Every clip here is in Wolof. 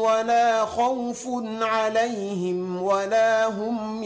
ولا خوف عليهم ولا هم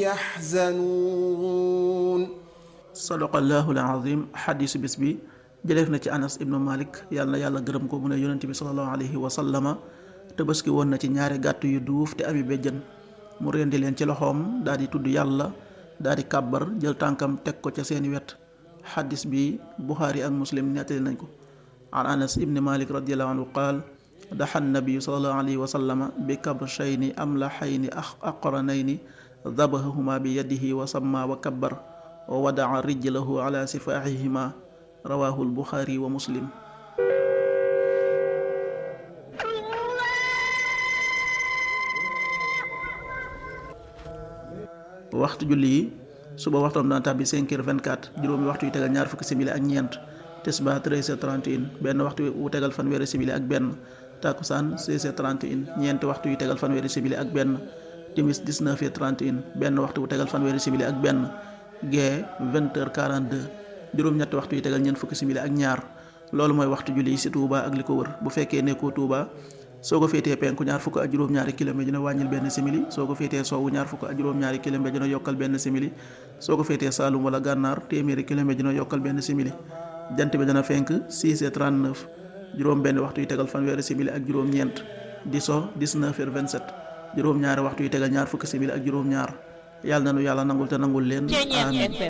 يحزنون sadaqallaahu al-aziim xadiisu bis bi jëleef na ci anas ibnu malik yàlla na yàlla gërëm ko mu ne yonent bi sallallahu alayhi wa sallama tabaski woon na ci ñaari gàtt yu duuf te ami béjjën mu rendi leen ci loxoom daal di tudd yàlla daal di kàbbar jël tànkam teg ko ca seeni wet xadis bi buxaari ak muslim nettali nañ ko an anas ibni malik radiallahu anhu qaal daxa nabiyu sallallahu alayhi wa sallama bi kabshayni amlaxayni aqranayni dabahahuma bi yadihi wa samma wa kabbar wa wadaa rijlahu ala sifaaxihima rawahu lbuxaari wa muslim waxtu julli yi suba waxtoom dana tàbbi 5 heures 24 juróomi waxtu yu tegal ñaar fukki simili ak ñeent tisba 13 heures 31 benn waxtu wu tegal fanweeri simili ak benn takkusaan 16 heures 31 ñeenti waxtu yu tegal fanweeri simili ak benn timis 19 heures 31 benn waxtu wu tegal fanweeri simili ak benn gee 20 heures 42 juróom-ñetti waxtu yu tegal ñeent fukki simili ak ñaar loolu mooy waxtu julli yi ci Touba ak li ko wër bu fekkee nekkoo Touba soo ko féetee penku ñaar fukk ak juróom-ñaari kilomètre dina wàññil benn simili soo ko féetee sowwu ñaar fukk ak juróom-ñaari kilomètre dina yokkal benn simili soo ko féetee Saalum wala Gànnaar téeméeri kilomètre dina yokkal benn simili jant bi dana fenk 6 heures 39 juróom benn waxtu yu tegal fanweeri simili ak juróom-ñeent di so 19 heures 27 juróom-ñaari waxtu yu tegal ñaar fukki simili ak juróom-ñaar yàlla na nu yàlla nangul te nangul leen amiin